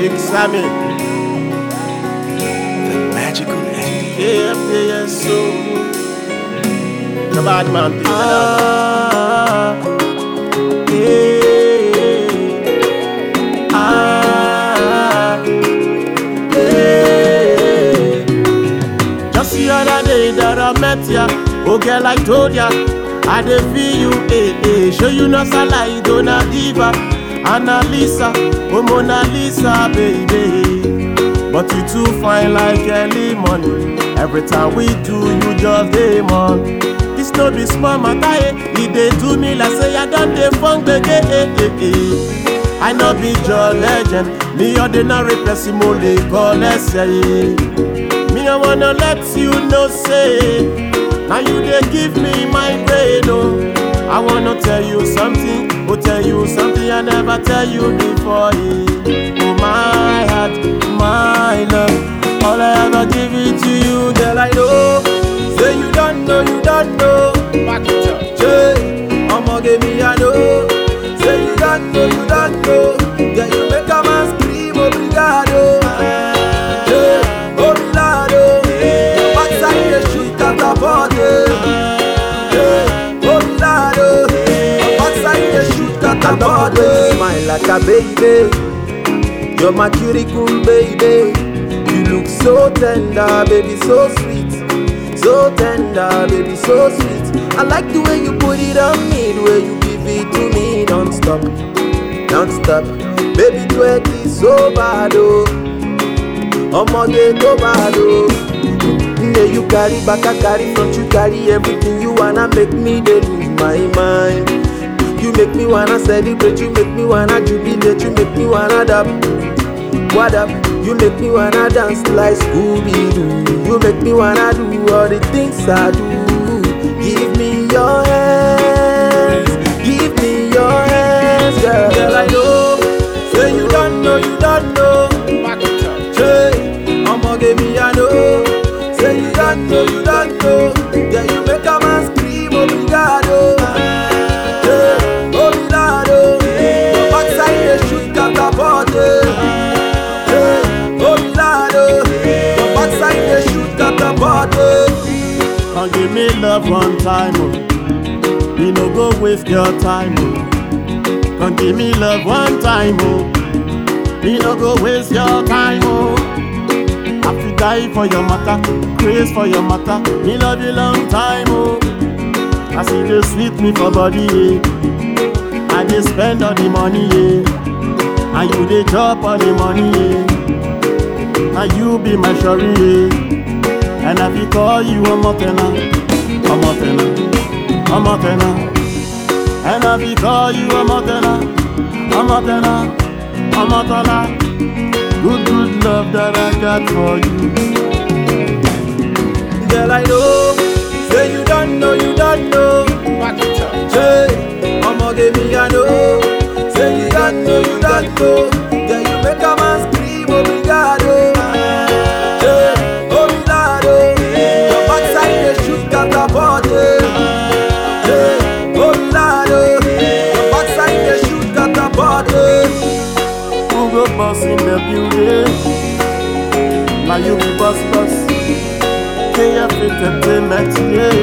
Big Sammy. The magical Andy. Yeah, yeah, so. The bad man thing. Ah, yeah. Ah, yeah. Just the other day that I met ya, oh girl I told ya, I dey feel you, eh eh. Show you no salai, Dona Diva, Annalisa, oh Mona Lisa, baby. But you too fine like early morning. Every time we do, you just dey on. This no be small matter, eh? E dey do me like say I don dey funk gbege, eh eh eh. I no be your legend, me ordinary person mo le call ẹsẹ̀ yìí. Me I wanna let you know say, now you dey give me my brain oh. I wanna tell you something, oh tell you something I never tell you before. eh. Oh my heart, my love, all I ever give it to you, girl I know. Say you don't know, you don't know. Back it up. Hey, I'ma give me I know. Say you don't know, you don't know. Yeah, you make a man scream, obrigado. Hey, obrigado. Backside the shoot at the body. Hey, obrigado. Backside the shoot at the I love the way body. you smile like a baby. You're my cutie cool baby. You look so tender, baby, so sweet. So tender, baby, so sweet. I like the way you put it on me, the way you give it to me non-stop, non-stop. Baby, twerk is so bad, oh. Ọmọge tó bad, oh. Yeah, you carry back, I carry front, you carry everything you wanna make me dey lose my mind. You make me wanna celebrate, you make me wanna jubilate, you make me wanna dab. What up? You make me wanna dance like Scooby Doo. You make me wanna do all the things I do. Give me your hands, give me your hands, girl. Girl, I know. Say you don't know, you don't know. Back it up. Say, I'ma give me a know. Say you don't know, you don't know. Yeah, you make a man scream, obrigado. Hey, obrigado. Your backside they shoot at the body. Hey, obrigado. Your backside they shoot at the body. Come give me love one time, oh. Me no go waste your time, oh. Come give me love one time, oh. Me no go waste your time, oh. I fi die for your matter, craze for your matter. Me love you long time, oh. I see the sweet me for body, yeah. I dey spend all the money, yeah. And you dey chop all the money, yeah. And you be my shorty, yeah. And I fi call you a motena, a motena, a motena. And I fi call you a motena, a motena, a motena. Good, good love that I got for you. Girl, I know, say you don't know, you don't know. Say, I'ma give me a know. Say you don't know, you don't know. Yeah, you make a man scream, obrigado. Hey, obrigado. Your backside they shoot at the body. Hey, obrigado. Your backside they shoot at the body. Who go boss in the building? Now you be boss boss. KF Entertainment,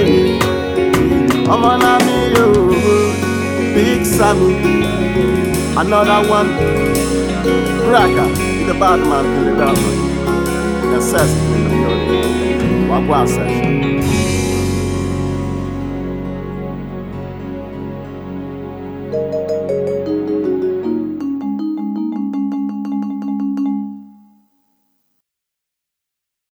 yeah. I'm on a me, yo. Big Sammy. Another one. Cracker. The bad man, the bad man. The session in the building. Wagwan session.